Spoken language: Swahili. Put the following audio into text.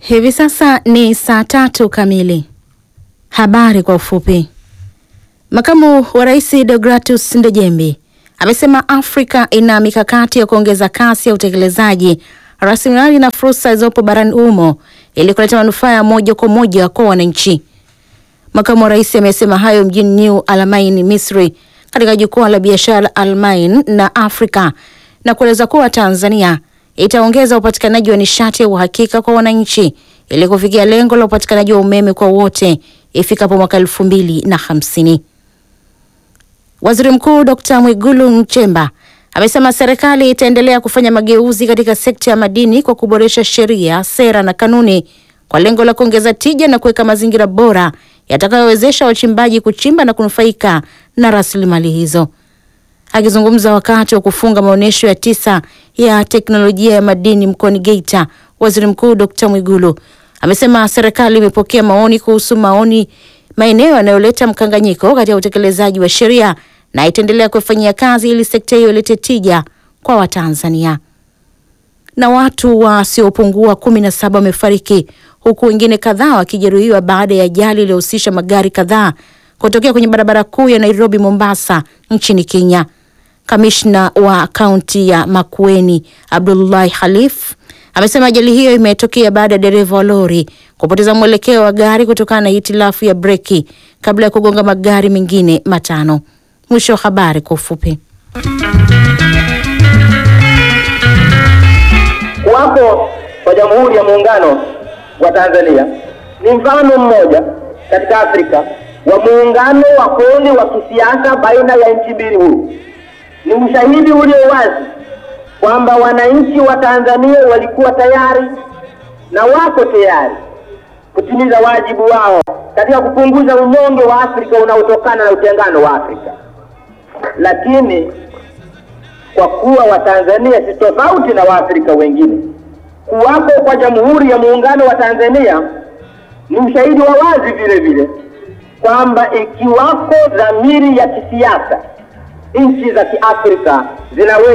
Hivi sasa ni saa tatu kamili. Habari kwa ufupi. Makamu wa Rais Deogratus Ndejembi amesema Afrika ina mikakati ya kuongeza kasi ya utekelezaji rasilimali na fursa zilizopo barani humo ili kuleta manufaa ya moja kwa moja kwa wananchi. Makamu wa Rais amesema hayo mjini New Almain, Misri, katika jukwaa la biashara Almain na Afrika na kueleza kuwa Tanzania itaongeza upatikanaji wa nishati ya uhakika kwa wananchi ili kufikia lengo la upatikanaji wa umeme kwa wote ifikapo mwaka elfu mbili na hamsini. Waziri Mkuu Dr. Mwigulu Nchemba amesema serikali itaendelea kufanya mageuzi katika sekta ya madini kwa kuboresha sheria, sera na kanuni kwa lengo la kuongeza tija na kuweka mazingira bora yatakayowezesha wachimbaji kuchimba na kunufaika na rasilimali hizo. Akizungumza wakati wa kufunga maonyesho ya tisa ya teknolojia ya madini mkoani Geita, Waziri Mkuu Dr. Mwigulu amesema serikali imepokea maoni kuhusu maoni maeneo yanayoleta mkanganyiko katika utekelezaji wa sheria na itaendelea kufanyia kazi ili sekta hiyo ilete tija kwa Watanzania. Na watu wasiopungua kumi na saba wamefariki huku wengine kadhaa wakijeruhiwa baada ya ajali iliyohusisha magari kadhaa kutokea kwenye barabara kuu ya Nairobi Mombasa nchini Kenya. Kamishna wa kaunti ya Makueni Abdullahi Khalif amesema ajali hiyo imetokea baada ya dereva wa lori kupoteza mwelekeo wa gari kutokana na hitilafu ya breki kabla ya kugonga magari mengine matano. Mwisho wa habari kwa ufupi. Kuwapo kwa Jamhuri ya Muungano wa Tanzania ni mfano mmoja katika Afrika wa muungano wa kweli wa kisiasa baina ya nchi mbili huru. Ni ushahidi ulio wazi kwamba wananchi wa Tanzania walikuwa tayari na wako tayari kutimiza wajibu wao katika kupunguza unyonge wa Afrika unaotokana na utengano wa Afrika. Lakini kwa kuwa Watanzania si tofauti na Waafrika wengine, kuwapo kwa Jamhuri ya Muungano wa Tanzania ni ushahidi wa wazi vile vile kwamba ikiwako dhamiri ya kisiasa, nchi za Kiafrika zinaweza